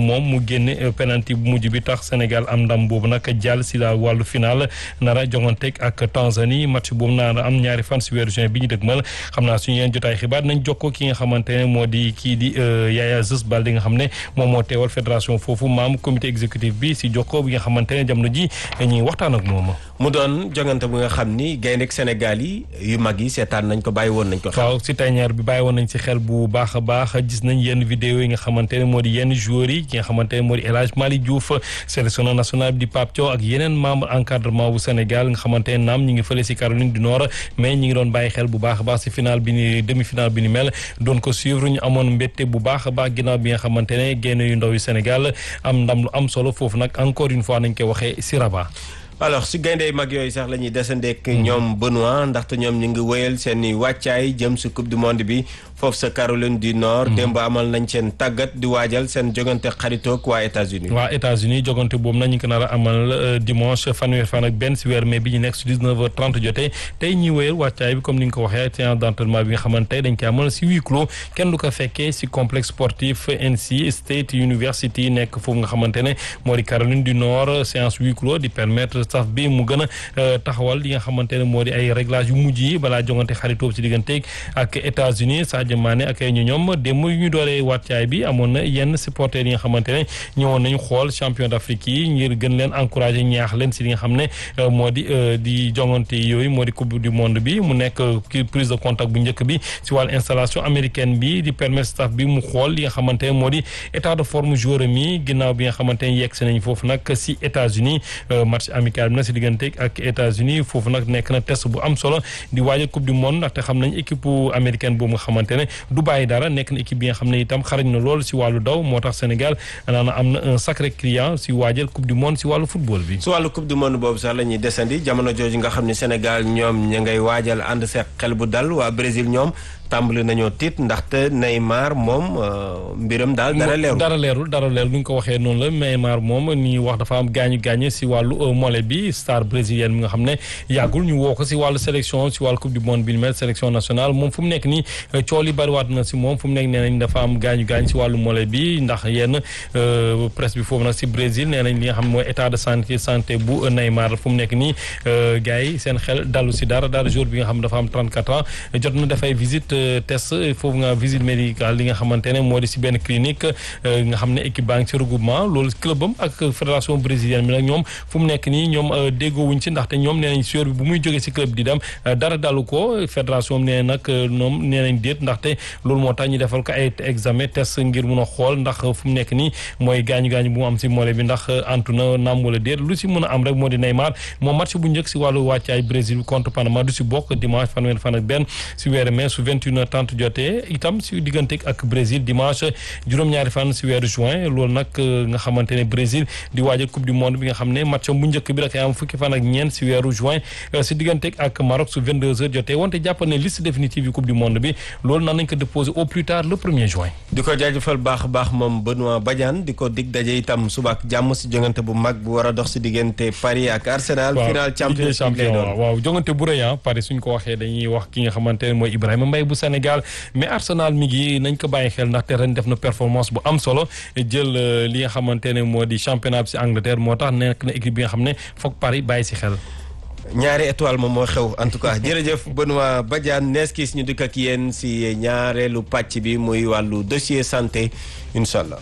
moom mu génne penalty bu mujj bi tax Sénégal am ndam boobu nag jàll si la wàllu final nara jonganteeg ak Tanzanie match boobu nara am ñaari fan si weeru juin bi ñu dëgmal xam naa suñu yeen jotaay xibaar nañ jokkoo ki nga xamante ne moo di kii di Yaya Zës Balde nga xam ne moom moo teewal fédération foofu maam comité exécutif bi si jokkoo bi nga xamante ne jamono ji ñuy waxtaan ak moom. mu doon jongante bu nga xam ni gaynde Sénégal yi yu mag yi seetaan nañ ko bàyyi woon nañ ko. waaw si tanière bi bàyyi woon nañ si xel bu baax a baax gis nañ yenn vidéo yi nga xamante ne moo di yenn joueurs yi ki nga xamante ne moo di El Hadj Malick Diouf sélectionneur national bi di Pape Thiaw ak yeneen membre encadrement bu Sénégal nga xamante ne naam ñi ngi fële si Caroline du Nord mais ñi ngi doon bàyyi xel bu baax a baax si final bi ni demi final bi ni mel doon ko suivre ñu amoon mbette bu baax a baax ginnaaw bi nga xamante ne génn yu ndaw yu Sénégal am ndam lu am solo foofu nag encore une fois nañ koy waxee si Rabat. alors si gayndey mag yooyu sax la ñuy desandeek ñoom Benoît ndaxte ñoom ñu ngi wéyal seen i wàccaay jëm si coupe du monde bi foofu sa Caroline du Nord. démb amal nañ seen tàggat di waajal seen jogante xaritoog waa États-Unis waa États-Unis jogante boobu nag ñu ngi ko nar a amal dimanche fanweer fan ak benn si weer mai bi ñu nekk si 19h30 jotee tey ñuy wéyal wàccaay bi comme ni nga ko waxee séance d'entraînement bi nga xamante tey dañ ko amal si huis clos kenn du ko fekkee si complexe sportif NC State University nekk foofu nga xamante ne moo di Caroline du Nord séance huis clos di permettre staff bi mu gën a taxawal li nga xamante ne moo di ay réglage yu mujj yi balaa jongante xaritoob si digganteeg ak États-Unis Sadio Mané ak ay ñu ñoom démb yu ñu dooree wàccaay bi amoon na yenn supporters yi nga xamante ne ñëwoon nañu xool champion d'Afrique yi ngir gën leen encourager ñaax leen si li nga xam ne moo di di jongante yooyu moo di coupe du monde bi mu nekk prise de contact bu njëkk bi si wàllu installation américaine bi di permettre staff bi mu xool li nga xamante ne moo di état de forme joueur mi ginnaaw bi nga xamante ne yegg si nañ foofu nag si États-Unis match amical bi nag si diggante ak États-Unis foofu nag nekk na test bu am solo di waajal coupe du monde ndaxte xam nañ équipe américaine boobu nga xamante ne du bàyyi dara nekk na équipe bi nga xam ne itam xarañ na lool si wàllu daw moo tax Sénégal naana am na un sacré client si waajal coupe du monde si wàllu football bi. si wàllu coupe du monde boobu sax la ñuy desandi jamono jooju nga xam ne Sénégal ñoom ña ngay waajal ànd seq xel bu dal waa Brésil ñoom. tàmbali nañoo tiit ndaxte Neymar moom mbiram daal dara leerul dara leerul dara leerul ni nga ko waxee noonu la Neymar moom ni wax dafa am gaañu gaañu si wàllu mollet bi star brésilienne bi nga xam ne yàggul ñu woo ko si wàllu sélection si wàllu coupe du monde bi ni mel sélection nationale moom fu mu nekk nii cool yi bariwaat na si moom fu mu nekk nee nañ dafa am gaañu gaañu si wàllu mollet bi ndax yenn presse bi foofu nag si Brésil nee nañ li nga xam ne mooy état de santé santé bu Neymar fu mu nekk nii gars yi seen xel dalu si dara dara jour bi nga xam ne dafa am 34 ans jot na dafay visite test foofu nga visite médicale li nga xamante ne moo di si benn clinique nga xam ne équipe baa ngi ci regroupement loolu club am ak fédération brésilienne bi nag ñoom fu mu nekk nii ñoom déggoowuñ si ndaxte ñoom nee nañ joueur bi bu muy jógee si club di dem dara dalu ko fédération nee nag ñoom nee nañ déet ndaxte loolu moo tax ñu defal ko ay examen test ngir mun a xool ndax fu mu nekk nii mooy gaañu gaañu bu mu am si mollet bi ndax antu na naam wala déet lu si mën a am rek moo di Neymar moom match bu njëkk si wàllu wàccaay Brésil contre Panama du si bokk dimanche fanweer fan ak benn si weeru mai su 21 tant jotee itam si diggante ak Brésil dimanche juróom-ñaari fan si weeru juin loolu nag nga xamante ne Brésil di waajal coupe du monde bi nga xam ne match bu njëkk bi da am fukki fan ak ñeent si weeru juin si diggante ak Maroc su 22 heures jotee wante jàpp ne liste définitive yi coupe du monde bi loolu nan nañ ko déposer au plus tard le premier juin. di ko jaajëfal baax a baax moom Benoît Badiane di ko dig daje itam suba ak jàmm si jongante bu mag bu war a dox si diggante Paris ak Arsenal. final champions league lay doon waaw jongante bu rëy Paris suñ ko waxee dañuy wax ki nga xamante ne mooy Ibrahima Mbaye bu Sénégal mais Arsenal mi ngi nañ ko bàyyi xel ndaxte ren def na performance bu am solo jël li nga xamante ne moo di championnat bi si Angleterre moo tax nekk na équipe bi nga xam ne foog Paris bàyyi si xel. ñaari étoile moom moo xew en tout cas jërëjëf Benoît Badiane nees kiis ñu dikk ak yéen si ñaareelu pàcc bi muy wàllu dossier santé incha allah.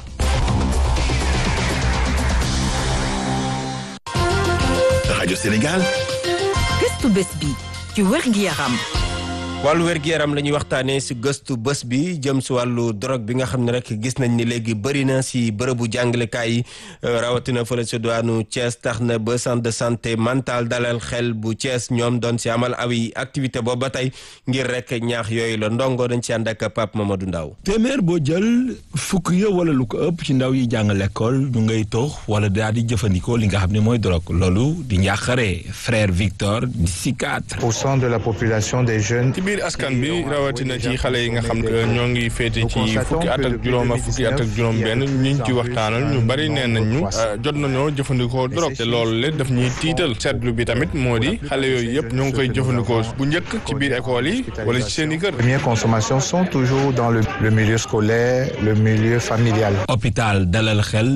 rajo Sénégal. gëstu bés bi ci wérgu yaram. wàllu wér-gu-yaram la ñuy waxtaanee si gëstu bés bi jëm si wàllu drogue bi nga xam ne rek gis nañ ni léegi bëri na si bërëbu jàngalekaay yi rawatina fële si diwaanu Thiès tax na ba centre de santé mentale dalal xel bu Thiès ñoom doon si amal awi activité boobu ba tey ngir rek ñaax yooyu la ndongo dañ si ànd ak Pape Mamadou Ndaw téeméer boo jël fukk ya wala lu ko ëpp ci ndaw yi jàng l'école ñu ngay tox wala daal di jëfandikoo li nga xam ne mooy drogue loolu di njaaxare frère Victor di psychiatre. pour cent de la population des jeunes. biir askan bi rawatina ci xale yi nga xam ne ñoo ngi féete ci fukki at ak juróom ak fukki at ak juróom benn ñiñ ci waxtaanal ñu bari nee nañ ñu jot nañoo jëfandikoo drogue te loolu le daf ñuy tiital seetlu bi tamit moo di xale yooyu yëpp ñoo ngi koy jëfandikoo bu njëkk ci biir école yi wala ci seen i kër. première consommation sont toujours dans le milieu scolaire le milieu familial. hôpital dalal xel